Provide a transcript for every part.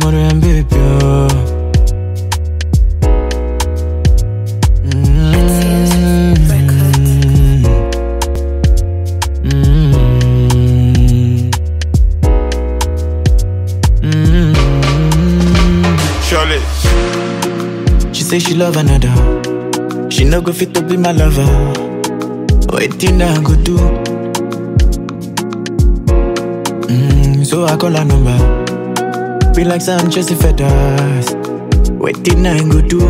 more and baby. oh. Mm. Mm. Surely. She say she love another. She no go fit to be my lover. Waiting I go do. Mm, so I call her number. Be like some Jesse Feathers. Waiting I go do.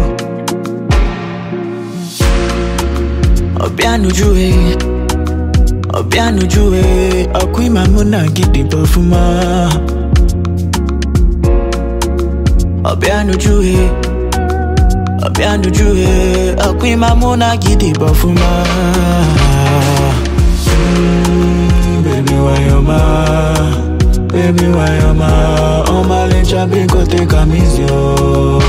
Obianuju eh. Obianuju eh. Okwi mamuna gidi bofuma. Obianuju eh. Obianuju eh. Okwi mamuna gidi bofuma. Mm, baby why you ma? Baby why you ma? Oh my little baby take a miss you.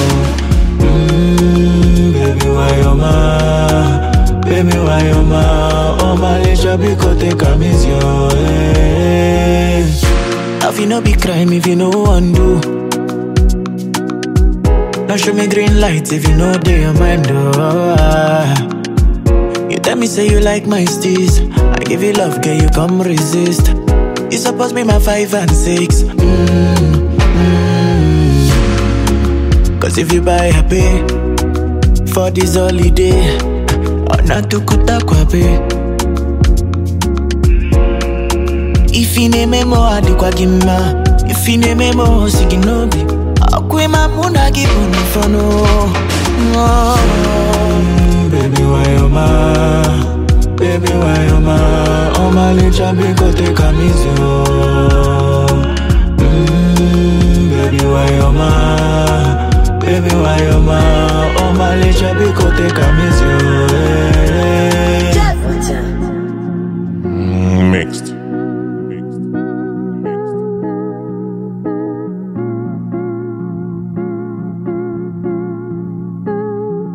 Mm, baby why you ma? Baby why you ma? Oh my little baby take a miss you. Eh. If you no be crime if you no undo. Now show me green lights if you know they your mind. Oh, ah. You tell me say you like my steez. I give you love, girl, you come resist. You supposed be my five and six. Mm, mm. Cause if you buy a pay for this holiday, or not to kuta kwape. If you name mo adikwa gima, if you name mo siginobi, akwe mamuna gibuni fono. Oh. Baby, why you ma? Baby, why you ma? Oh my little biko take a miss you. Mm, baby, why you ma? Baby, why you ma? Oh my little biko take a miss you. eh.